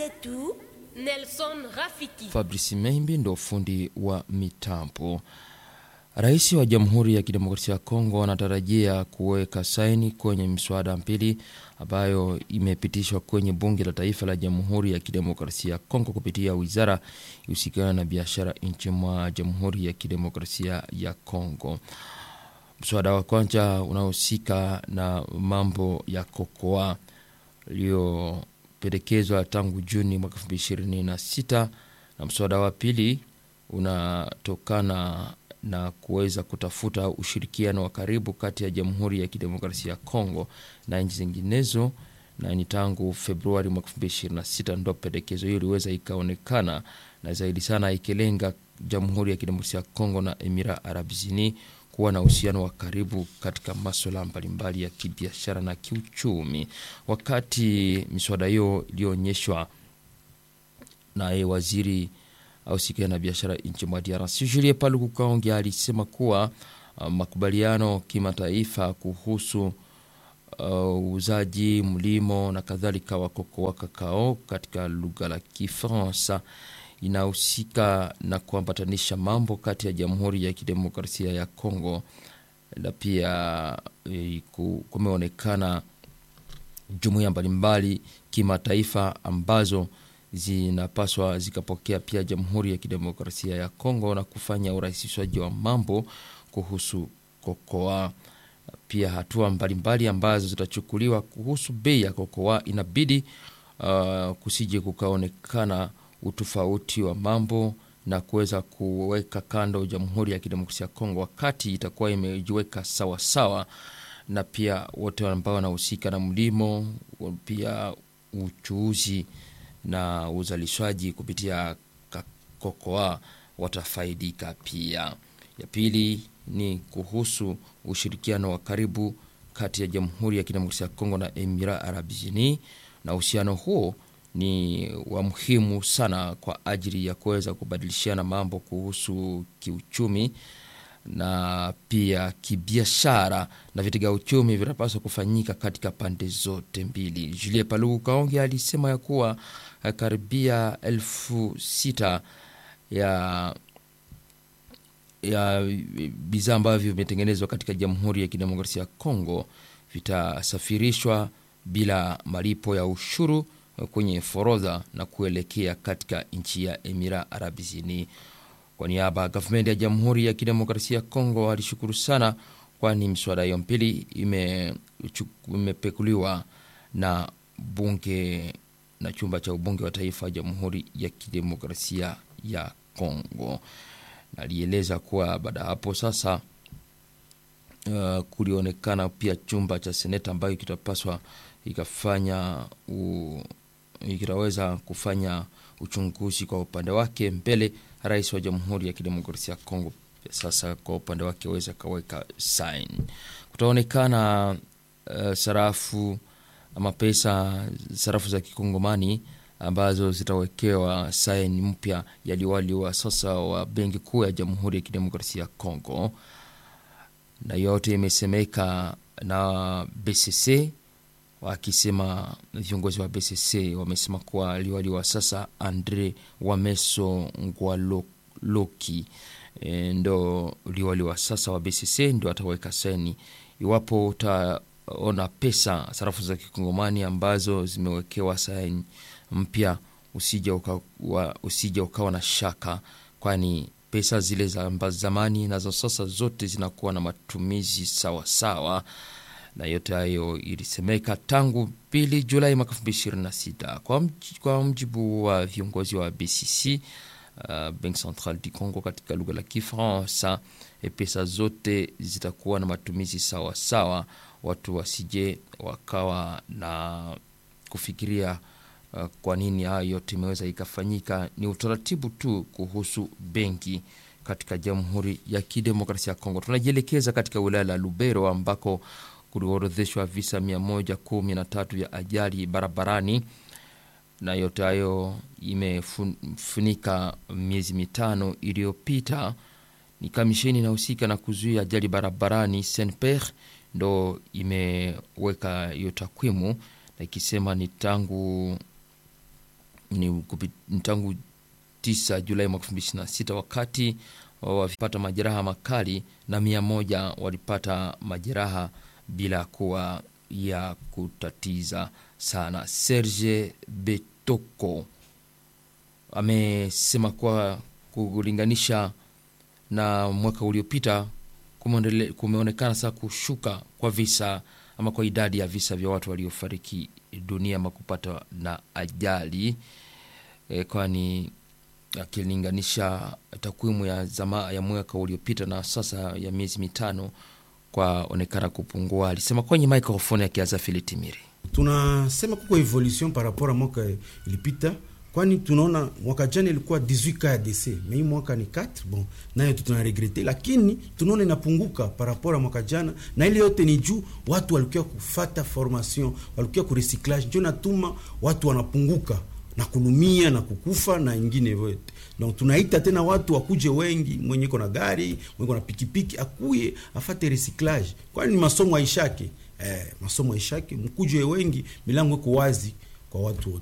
Setu, Nelson Rafiki. Fabrice Membi ndo fundi wa mitambo. Rais wa Jamhuri ya Kidemokrasia ya Kongo anatarajia kuweka saini kwenye miswada mbili ambayo imepitishwa kwenye bunge la taifa la Jamhuri ya Kidemokrasia ya Kongo kupitia wizara ihusikana na biashara nchi mwa Jamhuri ya Kidemokrasia ya Kongo. Mswada wa kwanza unahusika na mambo ya kokoa uliopendekezwa tangu Juni mwaka 2026 na mswada wa pili unatokana na kuweza kutafuta ushirikiano wa karibu kati ya Jamhuri ya Kidemokrasia ya Kongo na nchi zinginezo, na ni tangu Februari mwaka 2026 ndo pendekezo hiyo iliweza ikaonekana, na zaidi sana ikilenga Jamhuri ya Kidemokrasia ya Kongo na Emira Arabizini kuwa na uhusiano wa karibu katika maswala mbalimbali ya kibiashara na kiuchumi. Wakati miswada hiyo iliyoonyeshwa naye waziri ausikae na biashara nchi mwa DRC Julie Paluku Kaonge alisema kuwa uh, makubaliano kimataifa kuhusu uuzaji uh, mlimo na kadhalika wa kokoa kakao katika lugha la Kifaransa inahusika na kuambatanisha mambo kati ya Jamhuri ya Kidemokrasia ya Kongo na pia e, kumeonekana jumuiya mbalimbali kimataifa ambazo zinapaswa zikapokea pia Jamhuri ya Kidemokrasia ya Kongo na kufanya urahisishaji wa mambo kuhusu kokoa. Pia hatua mbalimbali ambazo zitachukuliwa kuhusu bei ya kokoa, inabidi uh, kusije kukaonekana utofauti wa mambo na kuweza kuweka kando Jamhuri ya Kidemokrasia ya Kongo wakati itakuwa imejiweka sawa sawa, na pia wote ambao wanahusika na mlimo, pia uchuuzi na uzalishaji kupitia kokoa watafaidika pia. Ya pili ni kuhusu ushirikiano wa karibu kati ya Jamhuri ya Kidemokrasia ya Kongo na Emira Arabizini, na uhusiano huo ni wa muhimu sana kwa ajili ya kuweza kubadilishana mambo kuhusu kiuchumi na pia kibiashara, na vitega uchumi vinapaswa kufanyika katika pande zote mbili. Julie Paluku Kaonge alisema ya kuwa karibia elfu sita ya ya bidhaa ambavyo vimetengenezwa katika Jamhuri ya Kidemokrasia ya Kongo vitasafirishwa bila malipo ya ushuru kwenye forodha na kuelekea katika nchi ya Emira Arabizini. Kwa niaba ya gavumenti ya Jamhuri ya Kidemokrasia ya Kongo alishukuru sana, kwani miswada hiyo mbili imepekuliwa na bunge na chumba cha ubunge wa taifa wa Jamhuri ya Kidemokrasia ya Kongo. Nalieleza kuwa baada ya hapo sasa, uh, kulionekana pia chumba cha seneta ambayo kitapaswa ikafanya u, kitaweza kufanya uchunguzi kwa upande wake mbele rais wa Jamhuri ya Kidemokrasia ya Kongo sasa kwa upande wake aweza kaweka sign. Kutaonekana uh, sarafu ama pesa sarafu za kikongomani ambazo zitawekewa saini mpya ya liwali wa sasa wa benki kuu ya Jamhuri ya Kidemokrasia ya Kongo, na yote imesemeka na BCC wakisema viongozi wa BCC wamesema kuwa liwali wa sasa Andre Wameso Ngwaloki e, ndo liwali wa sasa wa BCC ndo ataweka saini iwapo utaona pesa sarafu za kikongomani ambazo zimewekewa saini mpya, usija ukawa, usija ukawa na shaka, kwani pesa zile za zamani na za sasa zote zinakuwa na matumizi sawa sawa na yote hayo ilisemeka tangu pili Julai mwaka 2026 kwa, kwa mjibu wa viongozi wa BCC uh, Bank Central du Congo katika lugha la Kifaransa. Pesa zote zitakuwa na matumizi sawa sawa, watu wasije wakawa na kufikiria uh, kwa nini hayo yote imeweza ikafanyika. Ni utaratibu tu kuhusu benki katika Jamhuri ya Kidemokrasia ya Kongo. Tunajielekeza katika wilaya la Lubero ambako kuliorodheshwa visa 113 vya ajali barabarani, na yote hayo imefunika miezi mitano iliyopita. Ni kamisheni inahusika na kuzuia ajali barabarani SNPR ndo imeweka hiyo takwimu na ikisema ni tangu ni kupi- ni tangu 9 Julai mwaka 2026 wakati walipata majeraha makali na mia moja walipata majeraha bila kuwa ya kutatiza sana. Serge Betoko amesema kuwa kulinganisha na mwaka uliopita kumeondele- kumeonekana sasa kushuka kwa visa ama kwa idadi ya visa vya watu waliofariki dunia ama kupata na ajali e, kwani akilinganisha takwimu ya zama ya mwaka uliopita na sasa ya miezi mitano kwaonekana kupungua. Alisema kwenye microphone akianza Filitimiri. tunasema kuko evolution par rapport a mwaka ilipita kwani tunaona mwaka jana ilikuwa 18 cas ya décès mais hii mwaka ni 4 bon nayo tu tunaregrete lakini tunaona inapunguka par rapport a mwaka jana na ile yote ni juu watu walikuwa kufata formation walikuwa ku recyclage ndio natuma watu wanapunguka na kulumia na kukufa na ingine yote donc tunaita tena watu wakuje wengi mwenye iko na gari mwenye iko na pikipiki akuye afate recyclage kwani ni masomo aishake eh, masomo aishake mkuje wengi milango iko wazi kwa watu wote